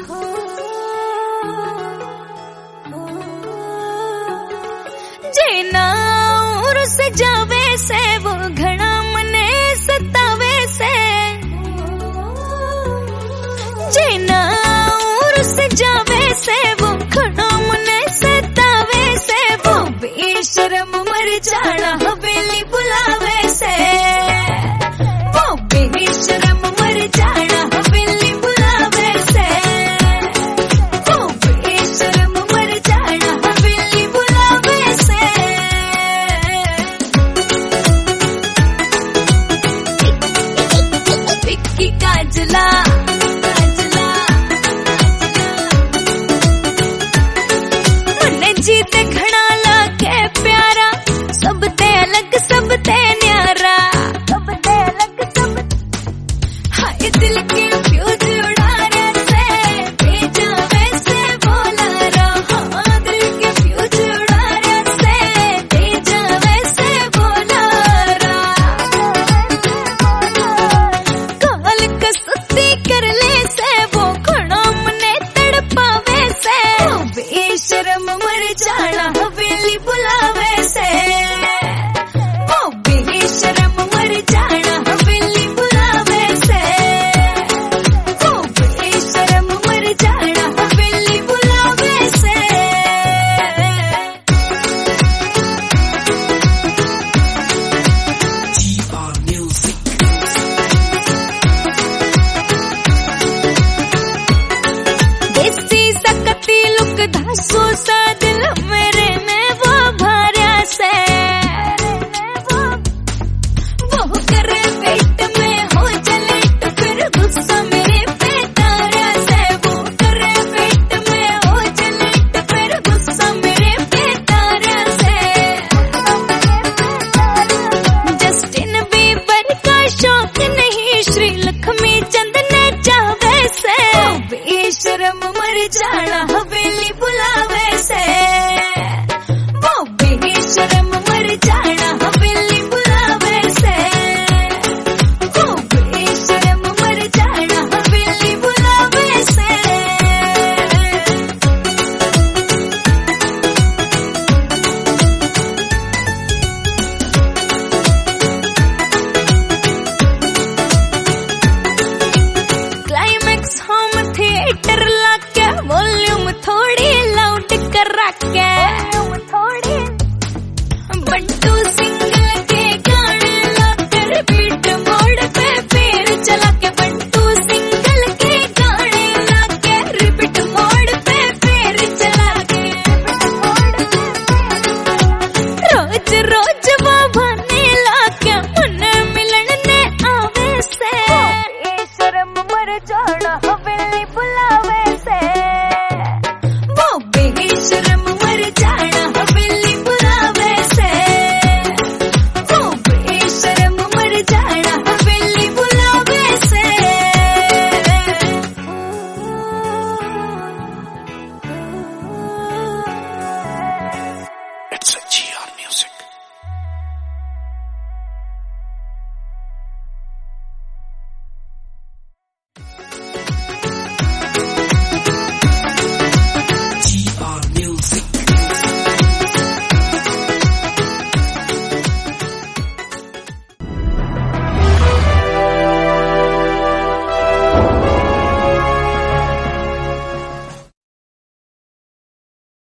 जेना उर से जावे से वो घड़ा मने सतावे से जेना उर से जावे से वो घड़ा मने सतावे से वो बेशरम मर जाना हवेली बुलावे से वो बेशरम मर जाना हवेली बुलावे से वो बेशरम मर जाना हवेली बुलावे से विक्की काजला